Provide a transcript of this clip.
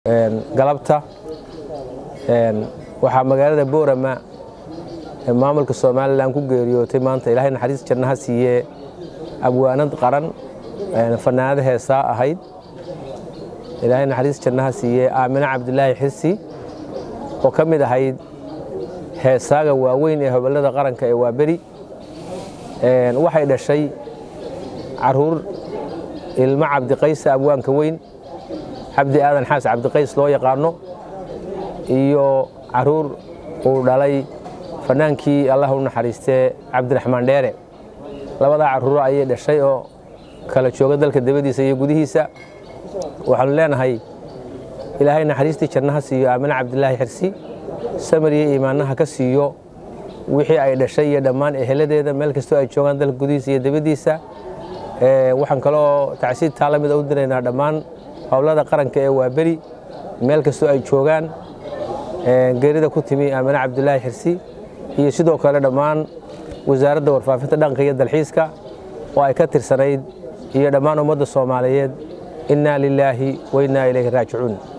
galabta waxaa magaalada boorama ee maamulka somalilan ku geeriyootay maanta ilaahay naxariis jannaha siiyee abwaanad qaran fanaanada heesaa ahayd ilaahay naxariis jannaha siiyee aamine cabdilaahi xirsi oo ka mid ahayd heesaaga waaweyn ee hobolada qaranka ee waaberi waxay dhashay caruur ilmo cabdiqaysa abwaanka weyn cabdi aadan xaas cabdiqays loo yaqaano iyo caruur uu dhalay fanaankii allah u naxariistee cabdiraxmaan dheere labadaa caruuro ayay dhashay oo kala jooga dalka dabadiisa iyo gudihiisa waxaanu leenahay ilaahay naxariistii jannaha siiyo aamine cabdilaahi xirsi samir iyo iimaannaha ka siiyo wixii ay dhashay iyo dhammaan eheladeeda meel kastoo ay joogaan dalka gudihiisa iyo dabadiisa waxaan kaloo tacsiid taa la mida u diraynaa dhammaan howlada qaranka ee waaberi meel kastoo ay joogaan geerida ku timi aamine cabdilaahi xirsi iyo sidoo kale dhammaan wasaaradda warfaafinta dhaqanka iyo dalxiiska oo ay ka tirsanayd iyo dhammaan ummadda soomaaliyeed innaa lilaahi wa innaa ilayhi raajicuun